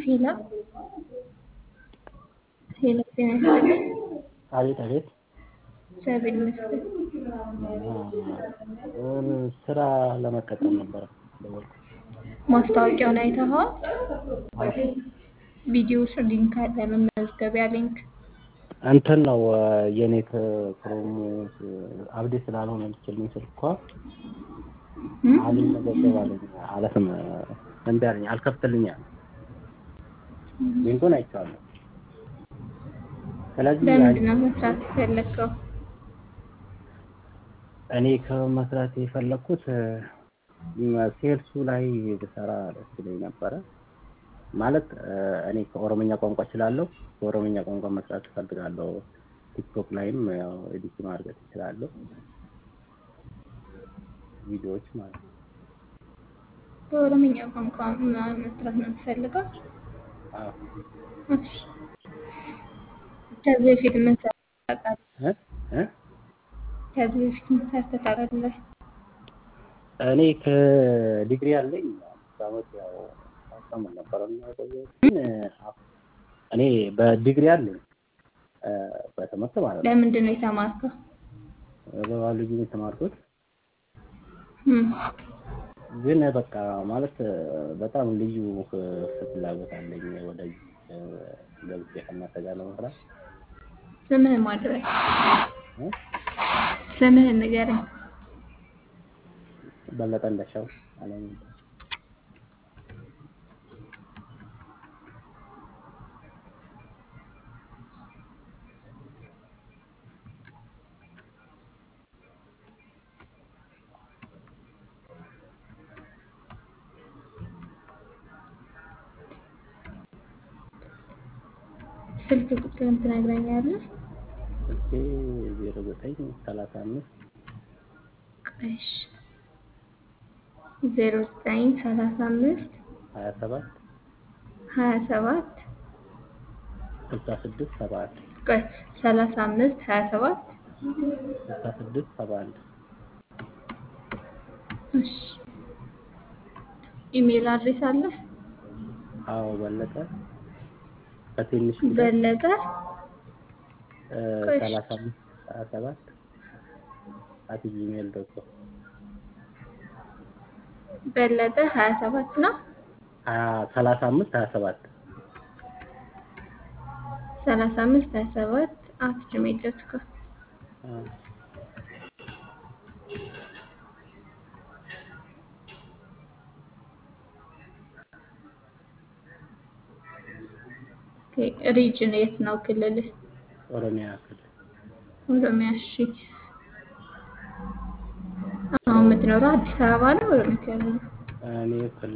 ሄሎ ሄሎ፣ ጤና ይስጥልኝ። አቤት አቤት። እግዚአብሔር ይመስገን። ስራ ለመቀጠል ነበረ ደወልኩት። ማስታወቂያውን አይተኸዋል? ቪዲዮ ስር ሊንክ አለ፣ መመዝገቢያ ሊንክ። እንትን ነው የኔት ክሮም አብዴት ስላልሆነ ልችልኝ ስልኳ አልመዘገብ አለኝ አለትም እምቢ አለኝ አልከፍትልኝ አለ። ሊንኩን አይቼዋለሁ። ስለዚህ ለምንድን ነው መስራት የፈለግከው? እኔ ከመስራት የፈለግኩት ሴልሱ ላይ ብሰራ ደስ ይለኝ ነበረ። ማለት እኔ ከኦሮምኛ ቋንቋ እችላለሁ። በኦሮምኛ ቋንቋ መስራት እፈልጋለሁ። ቲክቶክ ላይም ያው ኤዲት ማድረግ እችላለሁ። ቪዲዮዎች ማለት ነው። በኦሮምኛ ቋንቋ መስራት ነው የምትፈልገው? አዎ። እሺ። ከዚህ በፊት ምን ሰርተህ ታውቃለህ? እ እ ከዚህ በፊት ምን ሰርተህ ታውቃለህ? እኔ ከዲግሪ አለኝ አምስት ዓመት ያው ማስተምር ነበረ የሚያቆየው ግን እኔ በዲግሪ አለኝ በትምህርት ማለት ነው። ለምንድን ነው የተማርከው? በባዮሎጂ ነው የተማርኩት። እም፣ ግን በቃ ማለት በጣም ልዩ ፍላጎት አለኝ ወደ ገብቼ ከእናንተ ጋር ለመስራት ስምህን ማድረግ እ ስምህን ንገረኝ። በለጠ እንደሻው አለኝ። ስልክ ቁጥርን ትነግረኛለህ? ስልኬ ዜሮ ዘጠኝ ሰላሳ አምስት እሺ ዜሮ ዘጠኝ ሰላሳ አምስት ሀያ ሰባት ሀያ ሰባት ስልሳ ስድስት ሰባ አንድ ቆይ ሰላሳ አምስት ሀያ ሰባት ስልሳ ስድስት ሰባ አንድ እሺ ኢሜል አድሬስ አለ? አዎ በለጠ በትንሽ በለጠ ቆይ ሰላሳ አምስት ሀያ ሰባት አት ጂሜል ዶት ኮም በለጠ ሀያ ሰባት ነው ሀያ ሰላሳ አምስት ሀያ ሰባት ሰላሳ አምስት ሀያ ሰባት አት ጂሜል ዶት ኮም ሪጅን የት ነው ክልልህ? ኦሮሚያ ክልል ኦሮሚያ። እሺ አሁን የምትኖረው አዲስ አበባ ነው ኦሮሚያ ክልል? እኔ ክልል